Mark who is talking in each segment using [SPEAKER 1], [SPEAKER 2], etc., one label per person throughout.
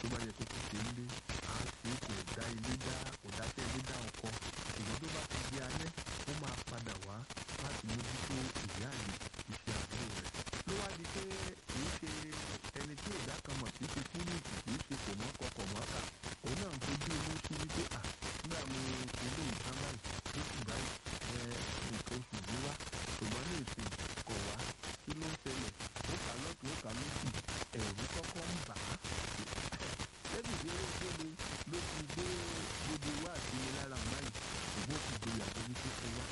[SPEAKER 1] tó bá yẹ kó kò ṣe ń lé á ṣe kò dá ilé dá kò dá tẹ́ ilé dá ọkọ ṣùgbọ́n tó bá ti di alẹ́ ó máa padà wá láti mójútó ìyá àlè iṣẹ́ àbúrò rẹ̀ ló wá di pé kì í ṣe ẹni tí ìdá kan mọ̀ kì í ṣe kúrúùtù kì í ṣe kò mọ́ kọkọ̀ mọ́ kà òun náà ń fojú inú sí wípé à nígbà mo ṣe lé ìtàn báyìí tó sì báyìí ẹ nǹkan oṣù yìí wá ṣùgbọ́n ní ìsìn kọ̀ wá kí ló ń ṣẹlẹ̀ ó kà lọ́tún ó kà lọ́sì ẹ̀rù kọ́kọ́ ń bà á lẹ́yìn tí ó gbélé ló ti gbé gbogbo wá àti lára ọ̀nà yìí ṣùgbọ́n ó ti gbé ìyàwó ní kíkọ́ wá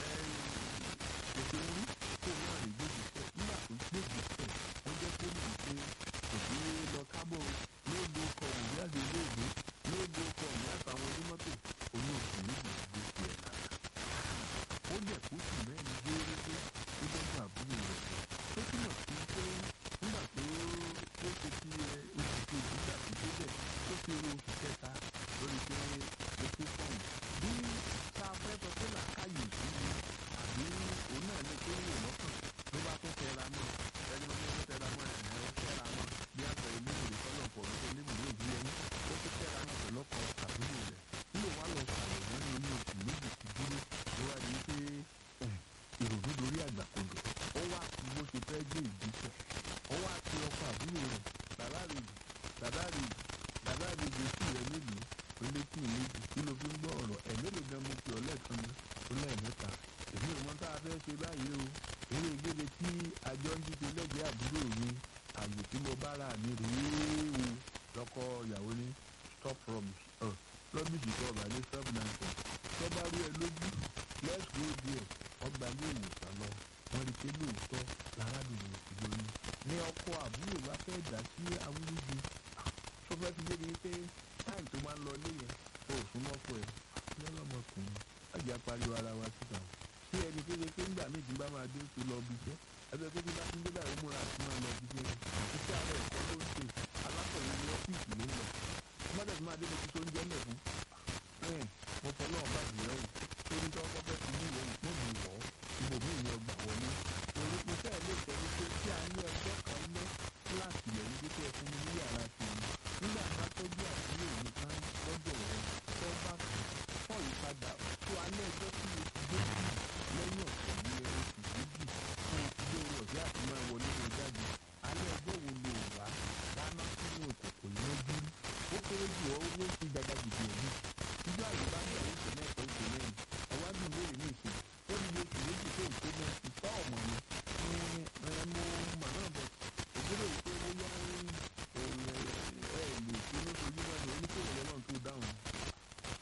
[SPEAKER 1] ètò orí kó náà lè gbé ìgbésẹ̀ nígbà tó gbé ìgbésẹ̀ wọ́n jẹ́ kó lè pé òbí lọ kábọ̀ ní ó gbó kọ òun jáde iléèwé ní ó gbó kọ òun àtàwọn onímọ́tò oní oṣù méjì gbé tiẹ̀ lára ó jẹ́ kó sì mẹ́rin gérégé tó dọ́gba àbúrò rẹ̀ tó túmọ̀ sí pé nígbà tó tó ṣe ti ẹ oṣù kejì nígbà tó dé bẹ̀ tó fi owó oṣù kẹta lórí pé ó tó fọ̀hún bí tá a fẹ́ sọ pé làákàyè sí ni àbí òun náà ní pé wò lọ́kàn ló bá tó tẹra mọ́ ẹni wọn tó tẹra mọ́ ẹ̀ ẹ̀ tẹra mọ́ bí àpẹ onímùrè kọ́lọ̀ pọ̀ ní onímùrè òbí ẹni ó tó tẹra mọ́ pẹ̀lú ọkọ̀ àbúrò rẹ̀ nílò wá lọ sàlẹ̀ wọ́n ní oní oṣù méjì ti dúró ló wá di pé ìrònú dorí àgbàkodò ó wá fi bó ṣe fẹ́ gbé ìgbésẹ̀ ó wá ti ọkọ̀ àbúrò rẹ̀ bàbá rèjì bàbá rèjì bàbá rèjì sí rẹ̀ mélòó ó lé kí n méjì kí ló fi ń gbọ́ ọ̀rọ̀ ẹ̀ mélòó gan mo pè ọ́ lẹ́ẹ̀kan ní ó lẹ́ẹ̀mẹ́ta èmi ò mọ tá a fẹ́ ṣe báyìí o eré ìgbéde tí àjọ ń jíjẹ lẹ́gbẹ̀ẹ́ àbúrò mi àyè tí mo bá rà mí rèé o lọ́kọ ìyàwó ní stop rubbish uh, rubbish tó ọba ní stop nonsense tó bá rú ẹ lójú let's go there ọgbà ilé ìwòsàn lọ wọ́n rí i pé lóòótọ́ lárábìnrin ti lóyún ní ọkọ àbúrò bá fẹ́ dà sí awúrúju tó fẹ́ fi yé mi pé táìm tó máa ń lọ ilé yẹn o ò súnmọ́ fún ẹ lọ́lọ́mọkùnrin lájà pariwo ara wa síta o tí ẹni tó ṣe pé nígbà míì tí bá máa dé tó lọ bí iṣẹ́ ẹgbẹ́ tó ti bá ti ń gbégbá ìwé múra àti máa lọ bí iṣẹ́ iṣẹ́ àárọ̀ ẹ̀kọ́ ló ń ṣe alákọ̀wé ní ọ́fíìsì ló ń lọ mọ́tẹ̀ tí máa dé lójú tó ń jẹ́ mẹ́ fún ẹ̀ mo fọ́ náà bá jù rẹ̀ tó ní tọ́kọ́ fẹ́ fi ní ìwọ̀n mọ́ mi wọ̀ ibòmíì ni ọgbà wọlé